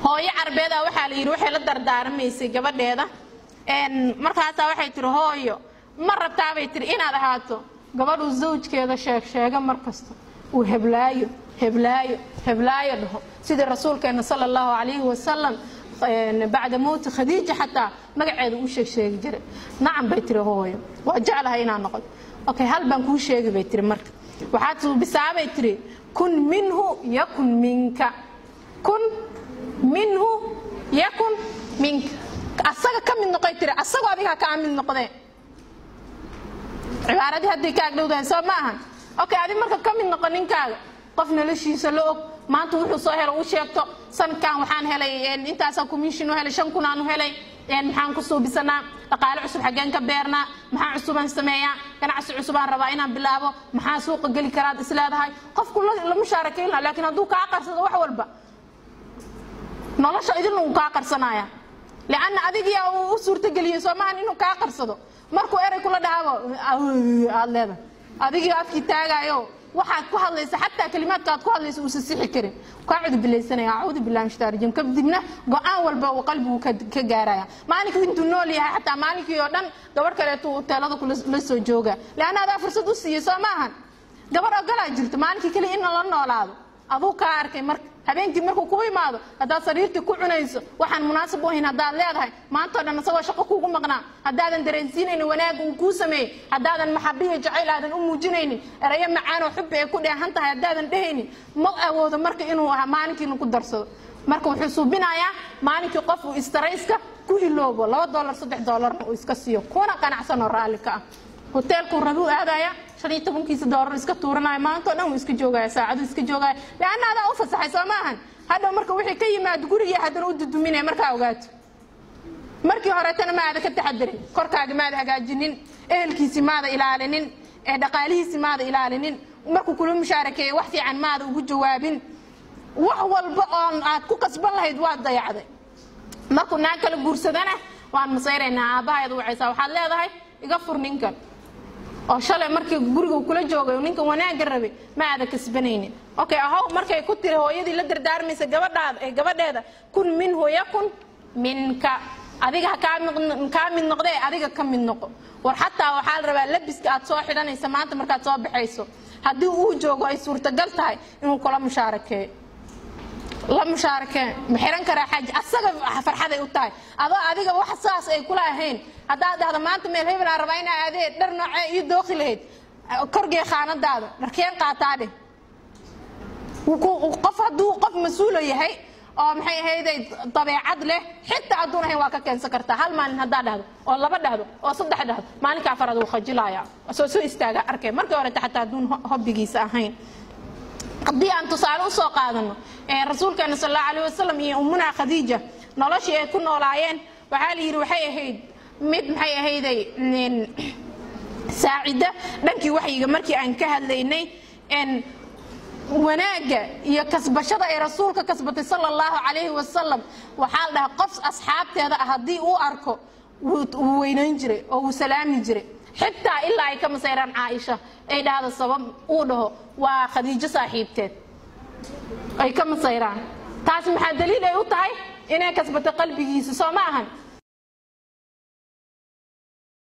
hooyo carbeeda waxaa la yidhi waxay la dardaarmaysay gabadheeda markaasaa waxay tihi hooyo ma rabtaabay tihi inaad ahaato gabadhuu zawjkeeda sheeg sheega mar kasta uu heblaayo heblaayo heblaayo dhaho sidii rasuulkeena sala allahu calayhi wasalam bacda mowti khadiija xataa magaceeda uu sheeg sheegi jiray nacam bay tiri hooyo waa jeclahay inaan noqoto okay hal baan kuu sheegi bay tiri marka waxaad suubisaabay tiri kun minhu yakun minka kun minhu yakun minka asaga ka mid noqoy tiri asagoo adiga kaa mid noqdee cibaaradii hadday ka agdhowdahay soo ma ahan okay adi marka ka mid noqo ninkaaga qof noloshiisa la og maanta wuxuu soo helo u sheegto sanadkan waxaan helay intaasaa commission u helay shan kun aan u helay maxaan ku suubisanaa dhaqaale cusub xaggeen ka beernaa maxaa cusubaan sameeyaa ganacsi cusubaan rabaa inaan bilaabo maxaa suuqa geli karaad isleedahay qofku la mushaarakayn laha laakiin hadduu kaa qarsado wax walba nolosha idinna uu kaa qarsanaya lianna adigiyaa uu u suurtageliyey soomahan inuu kaa qarsado markuu erey kula dhahaabo aad leedahay adigii afkii taagaayo waxaad ku hadlaysa xataa kalimaadka aad ku hadlaysa uusan sixi karin kaa cudubilaysanaya acuudu billahi min shaitaan rajim kadibna go-aan walba uu qalbigu ka gaaraya maalinkii intuu nool yahay xataa maalinkii oo dhan gabadh kaleetu hoteelada kula soo jooga leanna adaa fursad u siiyey soo maahan gabadh ogolaa jirto maalinkii kale in la noolaado aduu kaa arkay marka habeenkii markuu kuu imaado haddaad sariirtii ku cunayso waxaan munaasib u ahayn haddaad leedahay maantao dhan isagoo shaqo kuugu maqnaa haddaadan dareensiinaynin wanaagga uu kuu sameeyey haddaadan maxabiyo jacayl aadan u muujinaynin erayo macaan oo xubbi ay ku dheehan tahay haddaadan dhehaynin ma awoodo marka inuu ahaa maalinkiina ku darsado marka wuxuu suubinayaa maalinkii qof uu istarayska ku iloobo laba dolar saddex dolarna uu iska siiyo kuna qanacsan oo raalli ka ah hoteelkuu rabi u aadaya shan iyo tobankiisa doolar iska tuuranaya maantao dhan uu iska joogaya saacadu iska joogaya leanna adaa u fasaxay soo maahan hadhow marka wixii ka yimaado gurigii haddana u duduminaya markaa ogaato markii horeetana ma aada ka taxadarin korkaaga maada hagaajinin ehelkiisi maada ilaalinin ee dhaqaalihiisi maada ilaalinin markuu kula mushaarakeeye wax fiican maada ugu jawaabin wax walba oon aad ku kasban lahayd waad dayacday markuu naag kala guursadana waan masayraynaa aabbahayd wacaysaa waxaad leedahay iga fur ninkan oo shalay markii guriga kula joogay ninkan wanaagga rabay ma aada kasbanaynin okay ahow markay ku tiri hooyadii la dardaarmaysa gabadhaada ee gabadheeda kun minhu yakun minka adiga ha kaa mid noqdee adiga ka mid noqo war xataa waxaa la rabaa labiska aad soo xidhanaysa maanta markaad soo baxayso haddii uu joogo ay suurtagal tahay inuu kula mushaarakeeyo la mushaarake ma xiran karaa xaaji asaga farxaday u tahay adoo adiga wax saas ay kula ahayn haddaad dhahdo maanta meel hebel aan rabaa inaa adee dhar noocee iyo dooqi lahayd korgee khaanadaada dharkeen qaataa dheh qof hadduu qof mas-uulo yahay oo maxay ahayday dabeecad leh xitaa hadduun ahayn waa ka keensan kartaa hal maalin haddaa dhahdo oo laba dhahdo oo saddex dhahdo maalinka afaraad wuu khajilaya soo soo istaaga arkay markii horeta xataa hadduun hobbigiisa ahayn haddii aan tusaale usoo qaadano rasuulkeena sal allahu alayh wasalam iyo ummunaa khadiija noloshii ay ku noolaayeen waxaa la yidhi waxay ahayd mid maxay ahayday saacida dhankii waxyiga markii aan ka hadlaynay wanaagga iyo kasbashada ay rasuulka kasbatay sala allahu calayhi wasalam waxaa la dhahaa qof asxaabteeda ah haddii uu arko wuu weynayn jiray oo wuu salaami jiray xitaa ilaa ay ka masayraan caaisha ay dhahdo sabab uu dhaho waa khadiijo saaxiibteed ay ka masayraan taas maxaa daliil ay u tahay inay kasbato qalbigiisa soo ma ahan